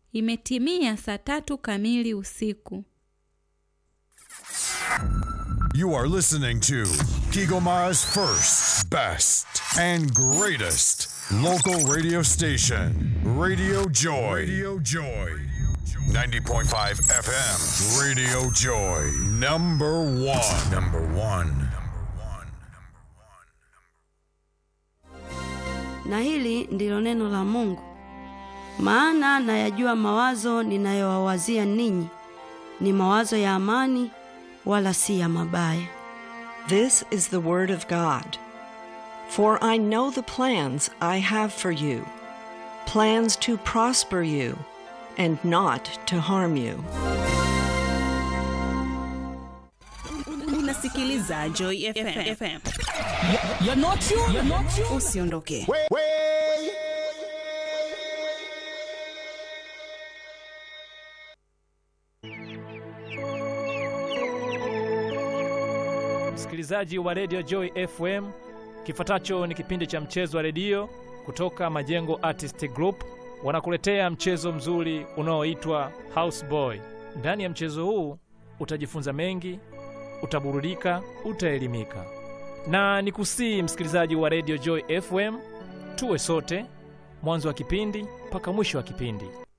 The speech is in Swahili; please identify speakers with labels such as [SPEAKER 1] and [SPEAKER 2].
[SPEAKER 1] Imetimia saa tatu kamili usiku.
[SPEAKER 2] You are listening to Kigomara's first, best, and greatest local radio station, Radio Joy. Radio Joy. 90.5 FM, Radio Joy. Number one. Number one.
[SPEAKER 3] Na hili ndilo neno la Mungu. Maana nayajua mawazo ninayowawazia ninyi ni mawazo ya amani, wala si ya mabaya.
[SPEAKER 4] This is the Word of God. For I know the plans I have for you plans to prosper you and not to harm you.
[SPEAKER 5] Unasikiliza Joy FM. FM. Usiondoke.
[SPEAKER 6] Msikilizaji wa redio Joy FM, kifuatacho ni kipindi cha mchezo wa redio kutoka Majengo Artist Group. Wanakuletea mchezo mzuri unaoitwa Houseboy. Ndani ya mchezo huu utajifunza mengi, utaburudika, utaelimika, na ni kusii msikilizaji wa redio Joy FM, tuwe sote mwanzo wa kipindi mpaka mwisho wa kipindi.